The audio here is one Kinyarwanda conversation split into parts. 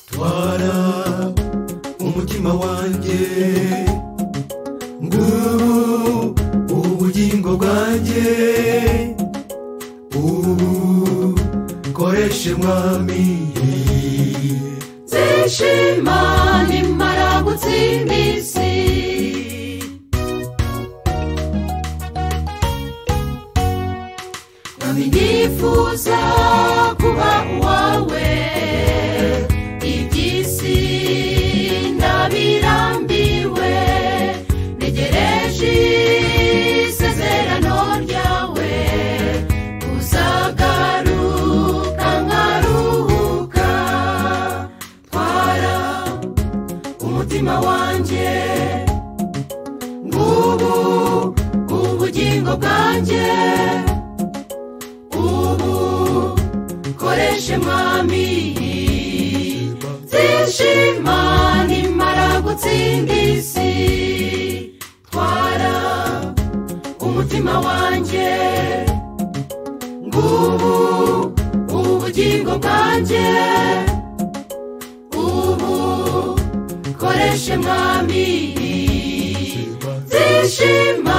twara umutima wanjye ngubu ubugingo bwanjye ubu koreshe mwami nzishima nimara gutsimisi mwami nifuza kuba uwawe iby'isi ndabirambiwe ntegereje isezerano ryawe uzagaruka nkaruhuka twara umutima wanjye ngubu ubugingo bwanjye ubu koreshe mwami zishima nimara gutsinda isi twara umutima wanjye ngubu ubugingo bwanjye ubu koreshe mwami zishima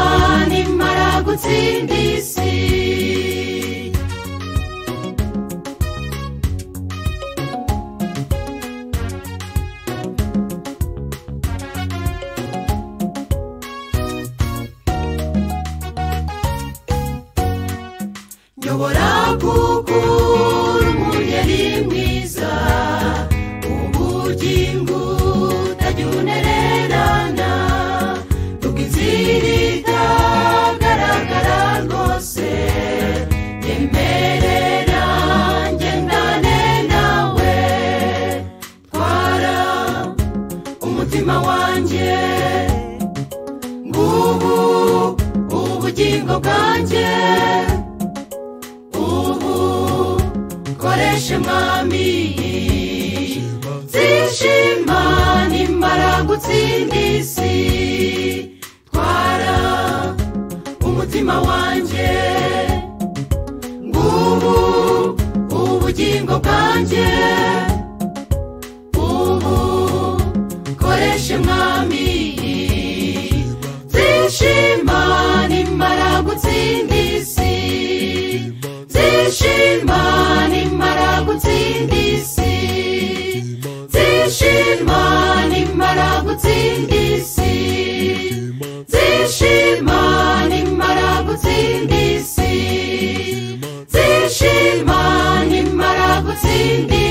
nimara gutsinda isi nyobora kuko urumuri ari mwiza ubugingo utajya unererana ubwo inzira itagaragara rwose yemerera ngendane nawe twara umutima wanjye ngubu ubugingo bwanjye ubu koreshe mwami zishima nimara gutsinda isi twara umutima wanjye ngubu ubugingo bwanjye ubu koreshe mwami zishima nimara gutsinda isi zishima nimara gutsinda isi zishima nimara gutsinda isi zishima nimara gutsinda isi zishima nimara gutsinda